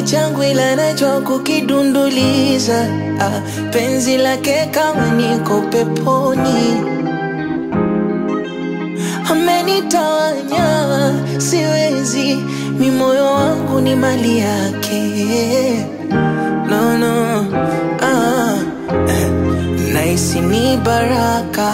changu ila najua kukidunduliza ah, penzi lake kama niko peponi amenitawanya siwezi mi moyo wangu ni mali yake no, no. Ah, eh, naisi ni baraka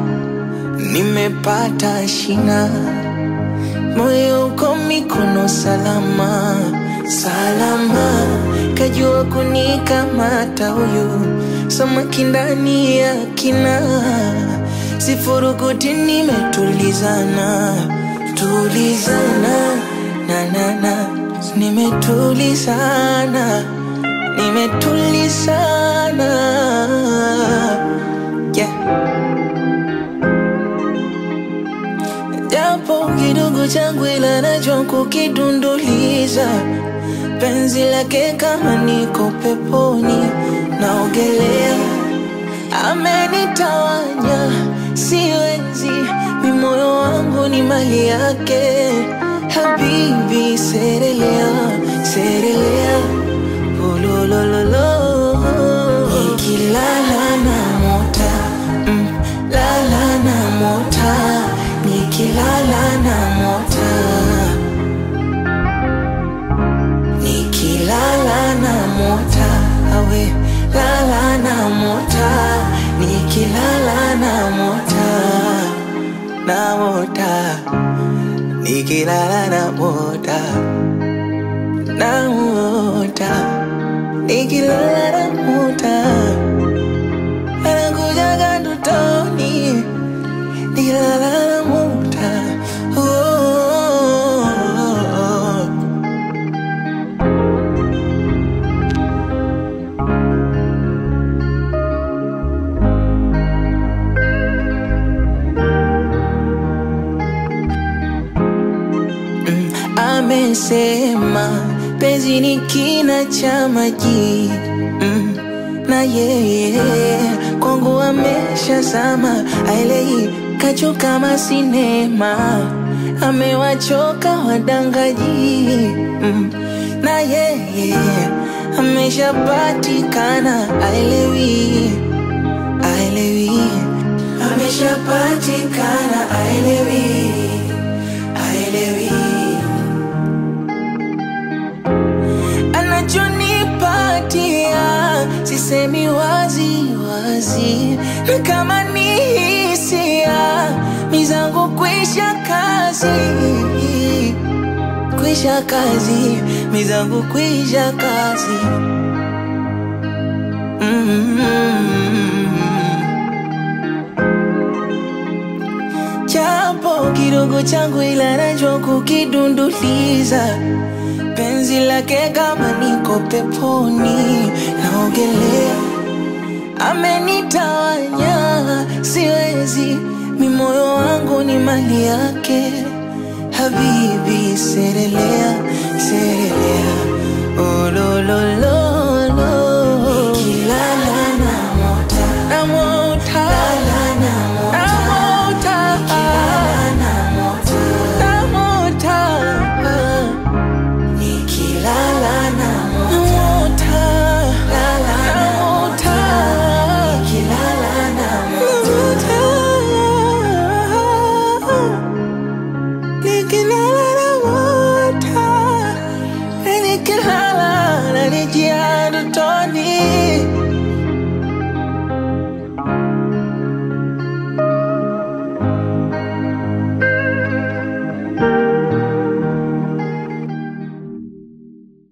nimepata shina moyo uko mikono salama salama kajua kunikamata huyu samaki ndani ya kina sifurukuti nimetulizana tulizana na na na nimetulizana nimetulizana yeah. japo kidogo changu ila najua kukidunduliza penzi lake kama niko peponi naogelea amenitawanya siwezi mi moyo wangu ni mali yake habibi serelea serelea ulolololo nikilala na mota mm, lala na mota nikilala na mota nikilala na mota awe lala na mota nikilala na mota na mota nikilala na mota na mota nikilala na mota anakujaga ndotoni nikilala na mota oh, oh, oh. Mm, amesema penzi ni kina cha maji mm, na yeye kwangu ameshazama aelei kacho kama sinema amewachoka wadangaji mm, na yeye ameshapatikana aelewi aelewi ameshapatikana aelewi aelewi anachonipatia sisemi wazi wazi na kama ni hisia mizangu kwisha kazi kwisha kazi mizangu kwisha kazi mm-hmm. Japo kidogo changu ila najua kukidunduliza penzi lake kama niko peponi naogelea amenitawanya siwezi mi moyo wangu ni mali yake habibi serelea serelea olololo